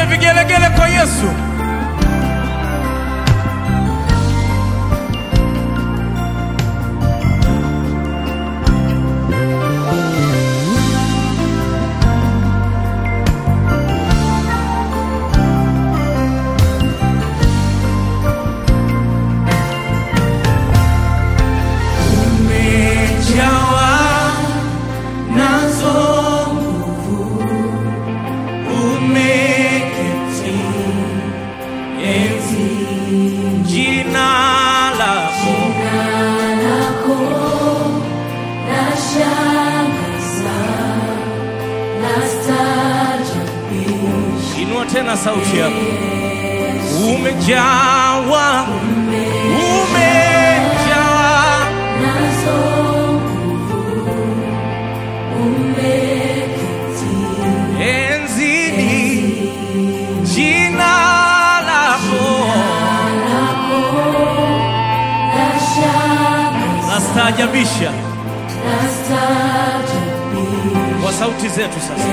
vigelegele kwa Yesu. Umejawa nazo nguvu, umeketi enzi, jina lako inua tena sauti yako. Umejawa, umejawa enzini, jina lako nastaajabisha kwa sauti zetu sasa.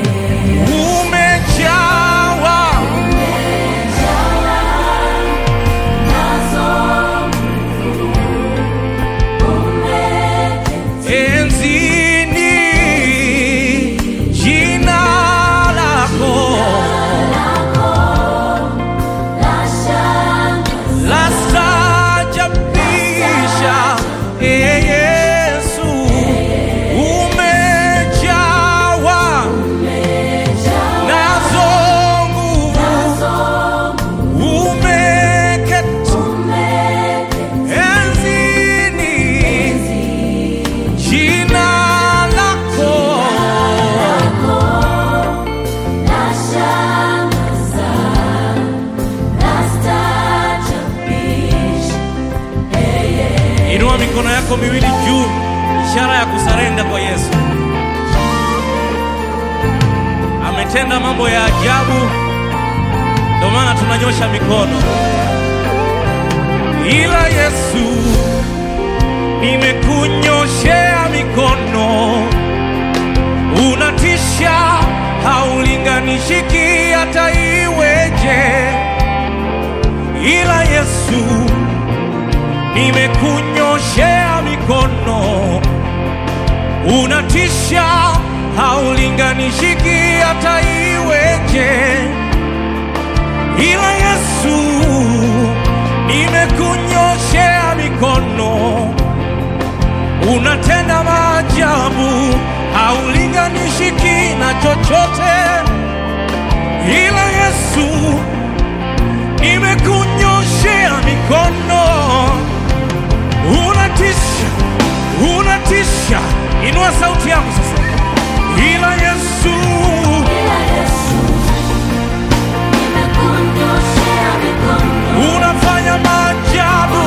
Umejawa enzini, jina lako lastaajabisha. Ee Yesu, umejawa nazo nguvu, umeketi enzini, jina lako Inua mikono yako miwili juu, ishara ya kusarenda kwa Yesu. Ametenda mambo ya ajabu, ndio maana tunanyosha mikono. Ila Yesu, nimekunyoshea mikono, unatisha, haulinganishiki hata iweje. Ila Yesu nimekunyoshea mikono, unatisha, haulinganishiki hata iweje. Ila Yesu, nimekunyoshea mikono, unatenda maajabu, haulinganishiki na chochote. Ila Yesu, nimekunyoshea mikono unatisha, unatisha. Inua sauti yako sasa. Ila Yesu, unafanya maajabu.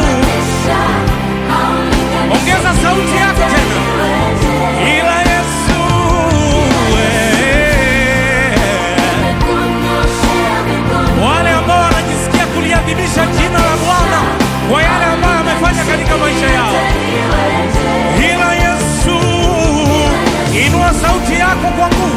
Ongeza sauti yako tena. Ila Yesu, eh, wale ambao wanajisikia kuliadhimisha jina la Bwana kwa yale ambayo amefanya katika maisha yao. Ila Yesu, inua sauti yako kwa nguvu.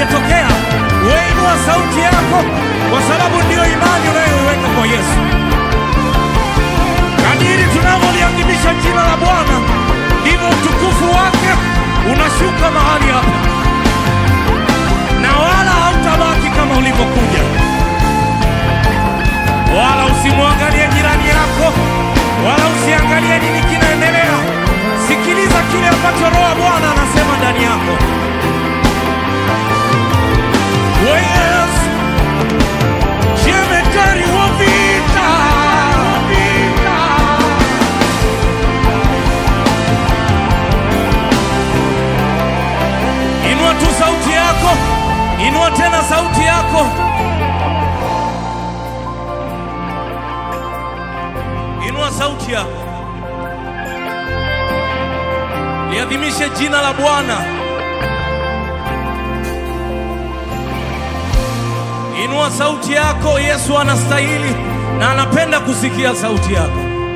hajatokea, wewe inua sauti yako, kwa sababu ndiyo imani unayoiweka kwa Yesu. Kadiri tunavyoliadhimisha jina la Bwana, ndivyo utukufu wake unashuka mahali hapa, na wala hautabaki kama ulivyokuja. Wala usimwangalie jirani yako, wala usiangalie nini kinaendelea. Sikiliza kile ambacho Roho wa Bwana anasema ndani yako. Yesu, jemedari wa vita, vita. Inua tu sauti yako, inua tena sauti yako. Inua sauti yako, liadhimishe jina la Bwana. Inua sauti yako, Yesu anastahili na anapenda kusikia sauti yako.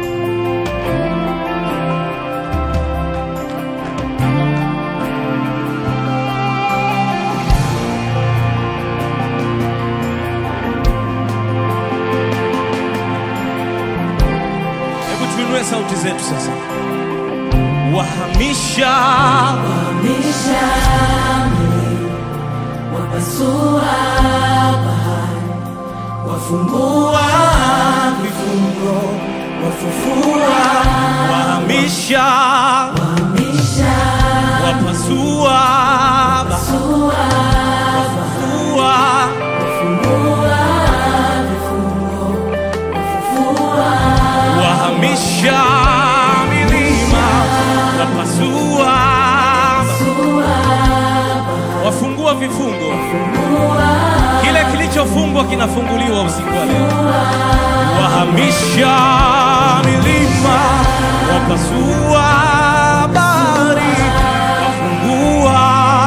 Hebu tuinue sauti zetu sasa. Wahamisha Wahamisha milima, wapasua bahari, wafungua vifungo, wafufua, wahamisha wahamisha, wapasua pasua, wafufua wafungua vifungo, wafufua, wahamisha milima wapasua pasua, wafungua vifungo wafungua, kile kilichofungwa kinafunguliwa usiku wa leo wahamisha milima wapasua bahari wafungua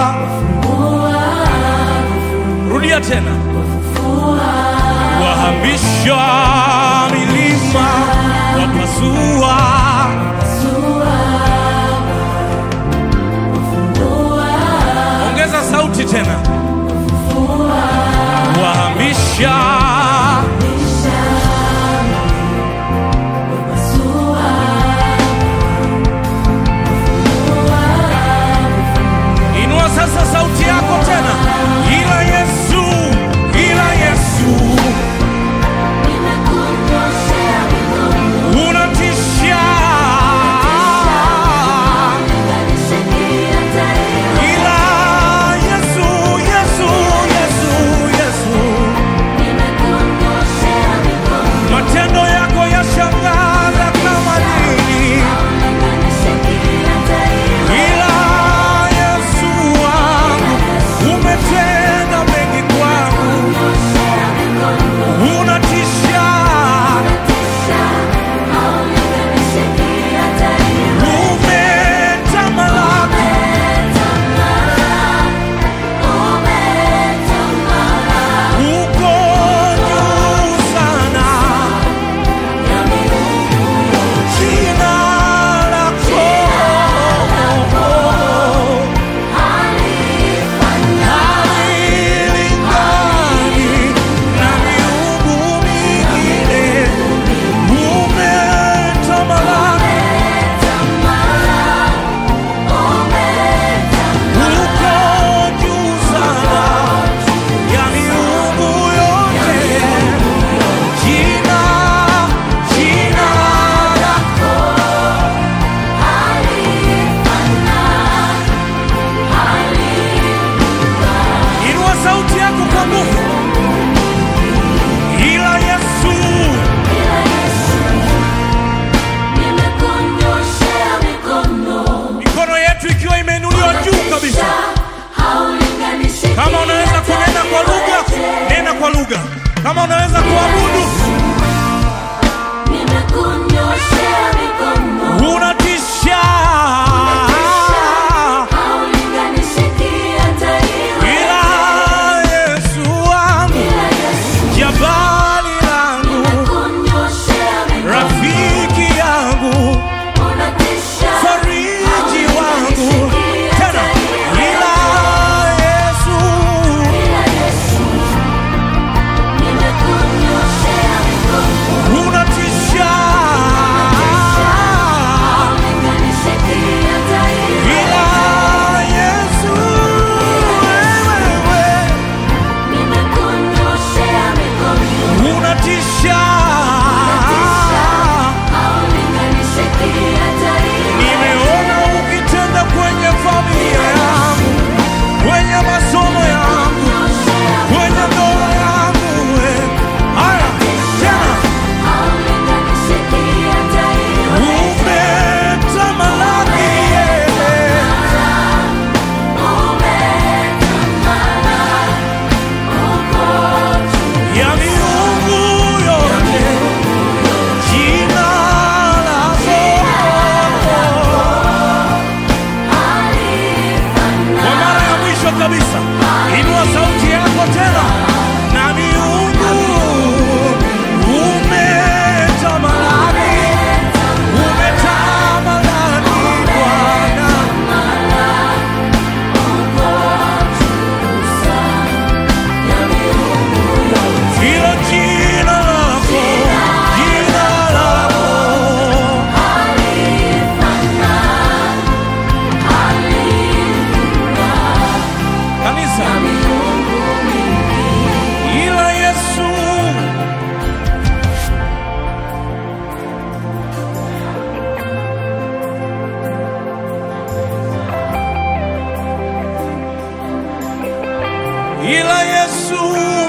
rudia tena wahamisha milima wapasua ongeza sauti tena wahamisha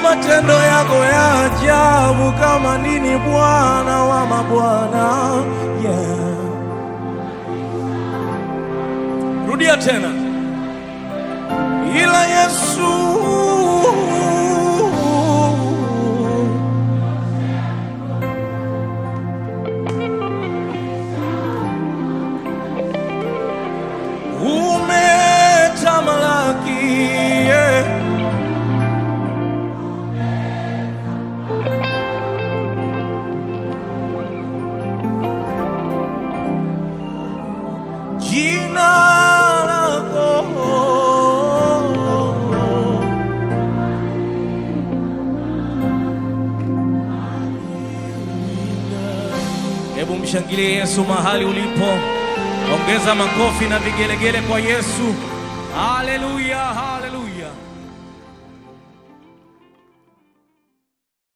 matendo yako ya ajabu kama nini, Bwana wa mabwana. Yeah. Rudia tena, ila Yesu umetamalaki yeah. Jina lako Hebu mshangilie Yesu mahali ulipo, ongeza makofi na vigelegele kwa Yesu. Haleluya, haleluya.